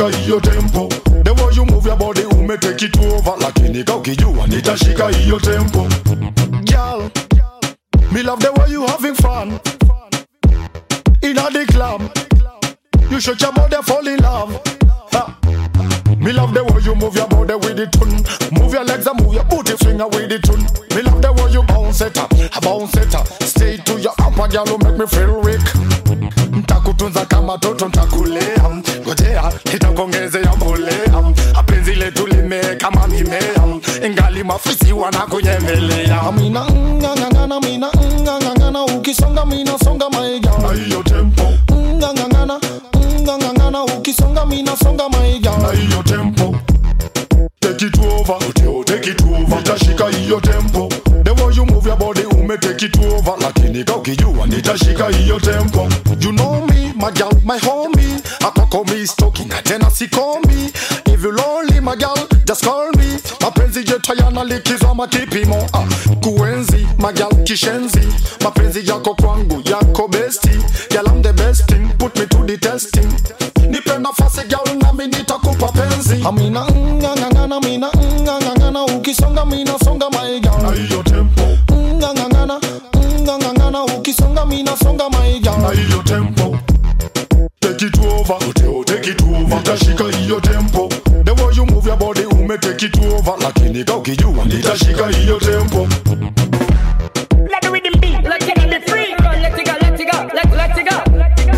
nitashika hiyo tempo the way you move your body ume take it over lakini ka ukijua nitashika hiyo tempo girl me love the way you having fun in the club you shake your body fall in love ha. Me love the way you move your body with the tune. Move your legs and move your booty finger with the tune. Me love the way you bounce it up, bounce it up. Stay to your upper girl who make me feel weak. Ntakutunza kama toto ntakulea, ngojea nitakuongezea mbolea. Penzi letu limea kama mimea, ingali mafisi wanakunyemelea. Mina ngangangana, mina ngangangana, ukisonga mina songa maiga. Na hiyo tempo, Ngangangana, ngangangana, ukisonga mina songa maiga. na hiyo tempo. Take it over, Uteo, take it over. Nitashika hiyo tempo. The way you move your body ume take it over. Lakini ka ukijua nitashika hiyo tempo. You know me, my girl, my homie. Akwako me stalking na tena sikomi. If you lonely, my girl, just call me. Mapenzi yetu hayana likizo ama kipimo. Ah, kuenzi, my girl, kishenzi. Mapenzi yako kwangu, yako besti. Girl, I'm the best thing, put me to the testing. Nipe nafasi girl, nami nitakupa penzi. Amina ngangangana, mina ngangangana, ukisonga mina songa my Na girl. hiyo tempo, Ngangangana, ngangangana, ukisonga mina songa my na girl. hiyo tempo. Take it over, Uteo, take it over. Nitashika hiyo tempo. The way you move your body ume take it over. Lakini ka ukijua nitashika hiyo tempo. Let the rhythm beat. Let it be free. Let it go. Let it go. Let let it go.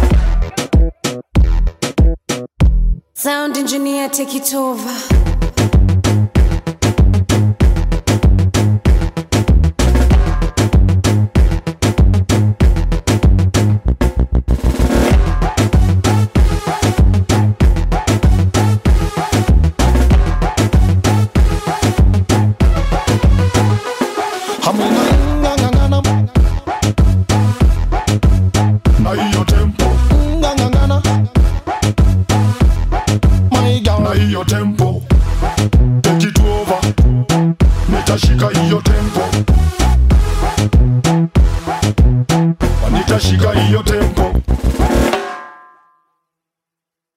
Sound engineer, take it over. Amina ngangangana, Na hiyo tempo, ngangangana, my girl. na hiyo tempo. Take it over. Nitashika hiyo tempo. Nitashika hiyo tempo.